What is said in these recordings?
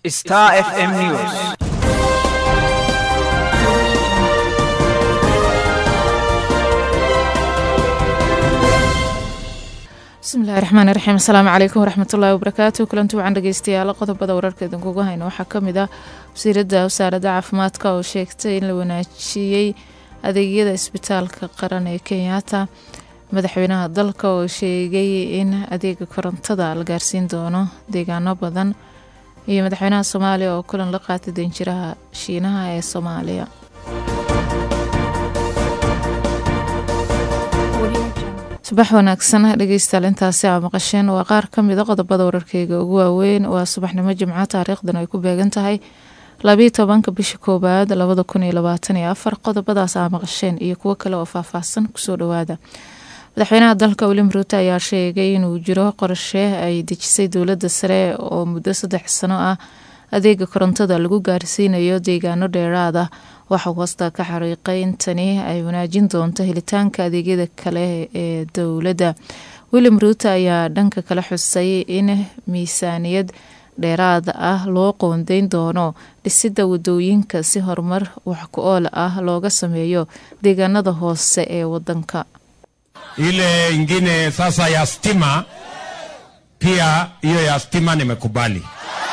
Star FM News. bismillahi raxmaani raxiim asalaamu calaykum waraxmatullaahi wabarakaatu kulanti wacan dhegeystayaal qodobada wararka idinkugu hayno waxaa kamid ah wasiirada wasaaradda caafimaadka oo sheegtay in la wanaajiyey adeegyada isbitaalka qaran ee kenyaata madaxweynaha dalka oo sheegay in adeega korontada la gaarsiin doono deegaano badan iyo madaxweynaha soomaaliya oo kulan la qaatay danjiraha shiinaha ee soomaaliya subax wanaagsan dhegeystayaal intaasi aa maqasheen waa qaar ka mida qodobada wararkeyga ugu waaweyn waa subaxnimo jimco taariikhdan ay ku beegan tahay labiyo tobanka bisha koowaad labada kun iyo labaatan iyo afar qodobadaas aa maqasheen iyo kuwo kale oo faahfaahsan kusoo dhawaada madaxweynaha dalka william ruuto ayaa sheegay inuu jiro qorshe ay dejisay dowladda sare oo muddo saddex sano ah adeega korontada lagu gaarsiinayo deegaano dheeraad ah waxau hoosta ka xariiqay in tani ay wanaajin doonto helitaanka adeegyada kale ee dowladda william ruuto ayaa dhanka kale xusay in miisaaniyad dheeraad ah loo qoondeyn doono dhisidda wadooyinka si horumar wax ku ool ah looga sameeyo deegaanada hoose ee wadanka ile ingine sasa ya stima pia hiyo ya stima nimekubali.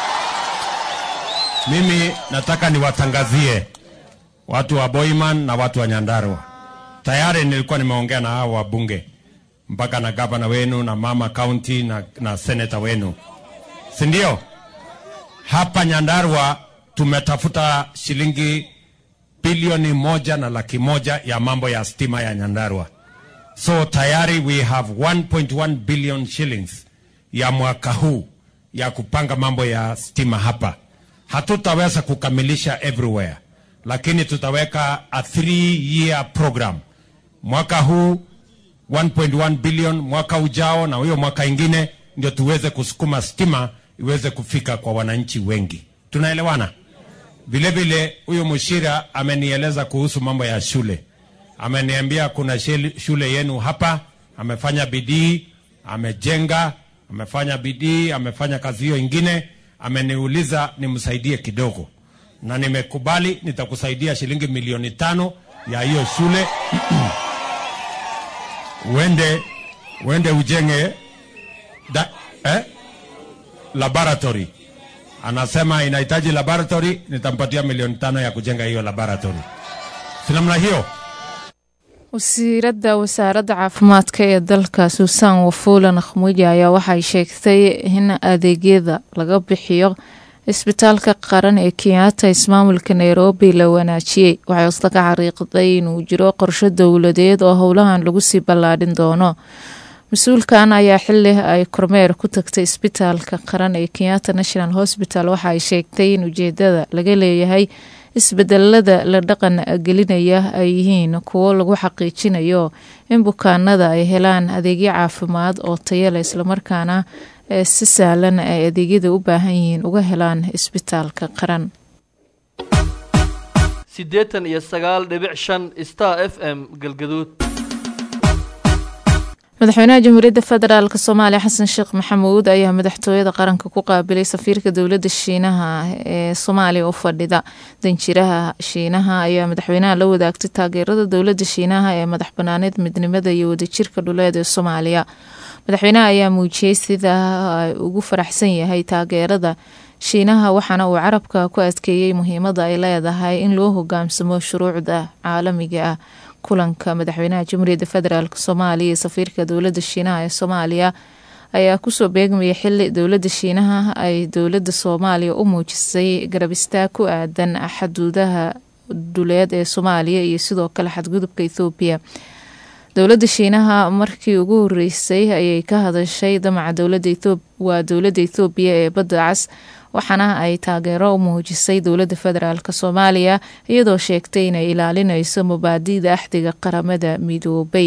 Mimi nataka niwatangazie watu wa Boiman na watu wa Nyandarua. Tayari nilikuwa nimeongea na hao wabunge mpaka na gavana wenu na mama county na, na seneta wenu, si ndio? Hapa Nyandarua tumetafuta shilingi bilioni moja na laki moja ya mambo ya stima ya Nyandarua. So tayari we have 1.1 billion shillings ya mwaka huu ya kupanga mambo ya stima hapa. Hatutaweza kukamilisha everywhere, lakini tutaweka a three year program. Mwaka huu 1.1 billion, mwaka ujao na huyo mwaka ingine, ndio tuweze kusukuma stima iweze kufika kwa wananchi wengi. Tunaelewana? Vile vile huyo Mushira amenieleza kuhusu mambo ya shule ameniambia kuna shule yenu hapa, amefanya bidii, amejenga, amefanya bidii, amefanya kazi hiyo ingine. Ameniuliza nimsaidie kidogo, na nimekubali, nitakusaidia shilingi milioni tano ya hiyo shule uende uende ujenge da, eh? laboratory. Anasema inahitaji laboratory, nitampatia milioni tano ya kujenga hiyo laboratory. Si namna hiyo? wasiiradda wasaaradda caafimaadka ee dalka suusan wafuula nakhmuuji ayaa waxay sheegtay in adeegyada laga bixiyo isbitaalka qaran ee kenyaata ismaamulka nairobi la wanaajiyey waxay hosta ka xariiqday inuu jiro qorsho dowladeed oo howlahan lagu sii ballaadhin doono mas-uulkan ayaa xili ay kormeer ku tagtay isbitaalka qaran ee kenyatta national hospital waxa ay sheegtay in ujeedada laga leeyahay isbedelada la dhaqan gelinaya ay yihiin kuwo lagu xaqiijinayo in bukaanada ay helaan adeegyo caafimaad oo tayale islamarkaana si sahlan ay adeegyada u baahan yihiin uga helaan isbitaalka qaran siddeetan iyo sagaal dhibic shan star f m galgaduud madaxweynaha jamhuuriyadda federaalk soomaaliya xasan sheekh maxamuud ayaa madaxtooyada qaranka ku qaabilay safiirka dowladda shiinaha ee soomaaliya u fadhida danjiraha shiinaha ayaa madaxweynaha la wadaagtay taageerada dowladda shiinaha ee madax banaaneed midnimada iyo wadajirka dhuleed ee soomaaliya madaxweynaha ayaa muujiyey sida ay ugu faraxsan yahay taageerada shiinaha waxaana uu carabka ku adkeeyey muhiimada ay leedahay in loo hogaamsamo shuruucda caalamiga ah kulanka madaxweynaha jamhuuriyadda federaalk soomaaliya iyo safiirka dowladda shiinaha ee soomaaliya ayaa kusoo beegmaya xili dowladda shiinaha ay dowladda soomaaliya u muujisay garab istaag ku aadan xaduudaha dhuleed ee soomaaliya iyo sidoo kale xadgudubka ethoobiya dowladda shiinaha markii ugu horeysay ayay ka hadashay damaca waa dowladda ethoobiya ee badda cas waxaana ay taageero u muujisay dowladda federaalk soomaaliya iyadoo sheegtay inay ilaalinayso mubaadida axdiga qaramada midoobay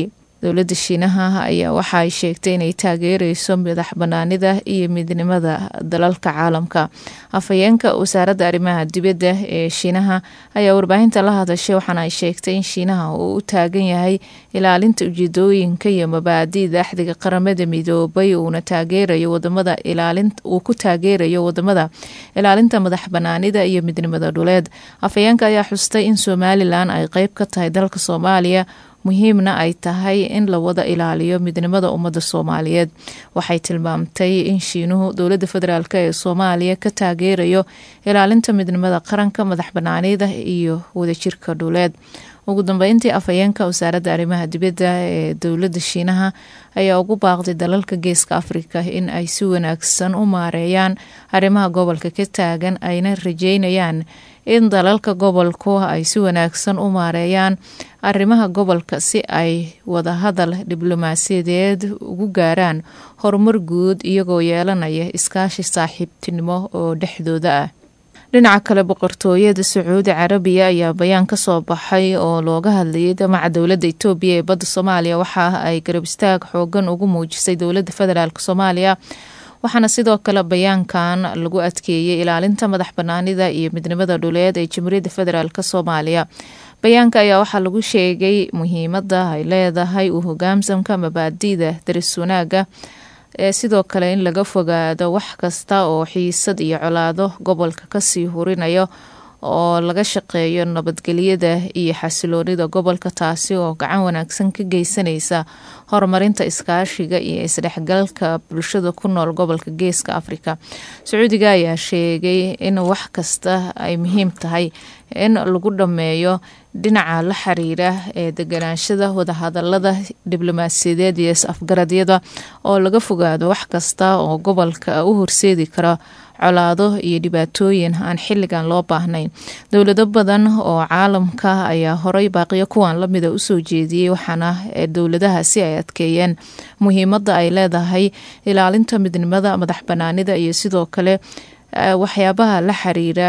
dowladda shiinaha ayaa waxa ay sheegtay inay taageereyso madax banaanida iyo midnimada dalalka caalamka afhayeenka wasaaradda arrimaha dibadda ee shiinaha ayaa warbaahinta la hadashay waxaana ay sheegtay in shiinaha uu u taagan yahay ilaalinta ujeedooyinka iyo mabaadi'da axdiga qaramada midoobay uuna taageerayo wadamada uu ku taageerayo wadamada ilaalinta madax banaanida iyo midnimada dhuleed afhayeenka ayaa xustay in somalilan ay qeyb ka tahay dalka soomaaliya muhiimna ay tahay in la wada ilaaliyo midnimada ummadda soomaaliyeed waxay tilmaamtay in shiinuhu dowladda federaalk ee soomaaliya ka taageerayo ilaalinta midnimada qaranka madax banaanida iyo wadajirka dhuleed ugu dambeyntii afhayeenka wasaaradda arrimaha dibadda ee dowladda shiinaha ayaa ugu baaqday dalalka geeska afrika in ay si wanaagsan u maareeyaan arrimaha gobolka ka taagan ayna rajeynayaan in dalalka gobolku ay si wanaagsan u maareeyaan arrimaha gobolka si ay wadahadal diblomaasiyadeed ugu gaaraan horumar guud iyagoo yeelanaya iskaashi saaxiibtinimo oo dhexdooda ah dhinaca kale boqortooyada sacuudi carabiya ayaa bayaan ka soo baxay oo looga hadlayay damaca dowladda itoobiya ee badda soomaaliya waxa ay garab istaag xoogan ugu muujisay dowladda federaalk soomaaliya waxaana sidoo kale bayaankan lagu adkeeyey ilaalinta madax banaanida iyo midnimada dhuleed ee jamhuuriyadda federaalk soomaaliya bayaanka ayaa waxaa lagu sheegay muhiimada ay leedahay u hogaamsamka mabaadi'da daris wanaaga ee sidoo kale in laga fogaado wax kasta oo xiisad iyo colaado gobolka kasii hurinayo oo laga shaqeeyo nabadgelyada iyo xasiloonida gobolka taasi oo gacan wanaagsan ka geysanaysa horumarinta iskaashiga iyo isdhexgalka bulshada ku nool gobolka geeska afrika sacuudiga ayaa sheegay in wax kasta ay muhiim tahay in lagu dhammeeyo dhinaca la xiriira ee deganaanshada wadahadalada diblomaasiyadeed iyo is-afgaradyada oo laga fogaado wax kasta oo gobolka u horseedi kara colaado iyo dhibaatooyin aan xilligan loo baahnayn dowlado badan oo caalamka ayaa horay baaqiyo kuwan lamida usoo jeediyey waxaana dowladahaasi ay adkeeyeen muhiimada ay leedahay ilaalinta midnimada madax banaanida iyo sidoo kale waxyaabaha la xiriira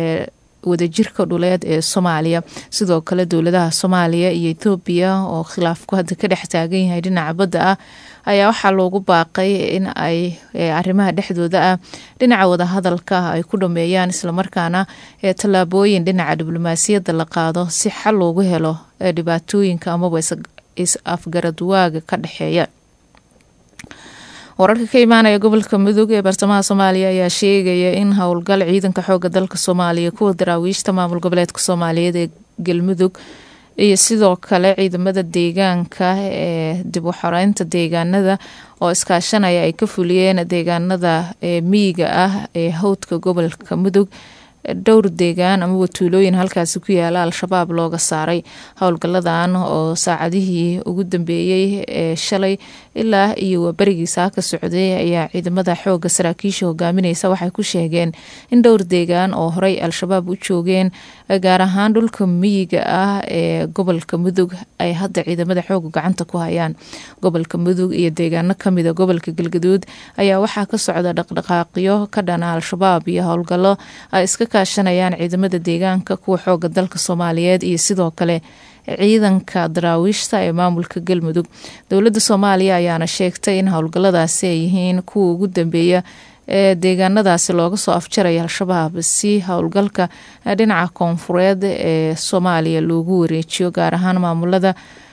wadajirka dhuleed ee soomaaliya sidoo kale dowladaha soomaaliya iyo ethoobiya oo khilaafku hadda ka dhex taagan yahay dhinaca badda ah ayaa waxaa loogu baaqay in ay arrimaha dhexdooda ah dhinaca wadahadalka ay ku dhameeyaan islamarkaana tallaabooyin dhinaca diblomaasiyadda la qaado si xal loogu helo dhibaatooyinka amaba is-afgaradwaaga ka dhexeeya wararka ka imaanaya gobolka mudug ee bartamaha soomaaliya ayaa sheegaya in howlgal ciidanka xooga dalka soomaaliya kuwa daraawiishta maamul goboleedka soomaaliyeed ee galmudug iyo sidoo kale ciidamada deegaanka ee dib u xoreynta deegaanada oo iskaashanaya ay ka fuliyeen deegaanada miyiga ah ee howdka gobolka mudug dhowr deegaan amaba tuulooyin halkaasi ku yaala al-shabaab looga saaray howlgaladan oo saacadihii ugu dambeeyey ee shalay ilaa iyo waaberigiisaa ka socday ayaa ciidamada xooga saraakiisha hogaamineysa waxay ku sheegeen in dhowr deegaan oo horey al-shabaab u joogeen gaar ahaan dhulka miyiga ah ee gobolka mudug ay hadda ciidamada xooga gacanta ku hayaan gobolka mudug iyo deegaano kamida gobolka galgaduud ayaa waxaa ka socda dhaqdhaqaaqyo ka dhana al-shabaab iyo howlgalo ay iska kaashanayaan ciidamada deegaanka kuwa xooga dalka soomaaliyeed iyo sidoo kale ciidanka daraawiishta ee maamulka galmudug dowladda soomaaliya ayaana sheegtay in howlgaladaasi ay yihiin kuwa ugu dambeeya ee deegaanadaasi looga soo afjaraya al-shabaab si howlgalka dhinaca koonfureed ee soomaaliya loogu wareejiyo gaar ahaan maamulada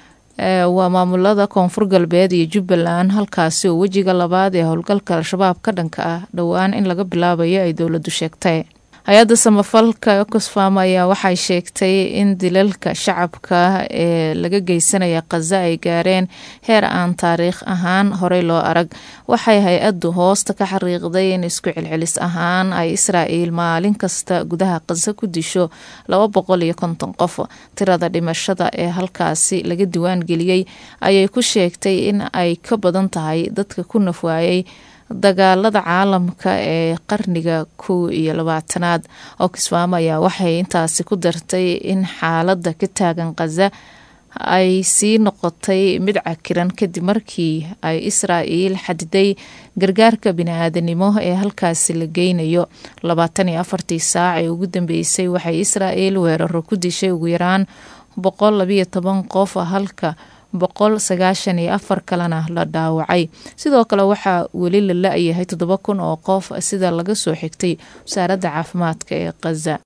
waa maamulada koonfur galbeed iyo jubbaland halkaasi oo wejiga labaad ee howlgalka al-shabaab ka dhanka ah dhowaan in laga bilaabayo ay dowladdu sheegtay hay-adda samafalka ecosfam ayaa waxay sheegtay in dilalka shacabka ee laga geysanaya khaza ay gaareen heer aan taariikh ahaan horey loo arag waxay hay-addu hoosta ka xariiqday in isku celcelis ahaan ay israa'iil maalin kasta gudaha khaza ku disho laba boqol iyo konton qof tirada dhimashada ee halkaasi laga diwaan geliyey ayay ku sheegtay in ay ka badan tahay dadka ku nafwaayay dagaalada caalamka ee qarniga kow iyo labaatanaad oxfam ayaa waxay intaasi ku dartay in xaaladda ka taagan khaza ay sii noqotay mid cakiran kadib markii ay israa'iil xadiday gargaarka bini-aadanimo ee halkaasi la geynayo labaatan iyo afartii saac ee ugu dambeysay waxay israa'iil weeraro ku dishay ugu yaraan boqol labiyo toban qof halka boqol sagaashan iyo afar kalena la dhaawacay sidoo kale waxaa weli la la-yahay toddoba kun oo qof sida laga soo xigtay wasaaradda caafimaadka ee khaza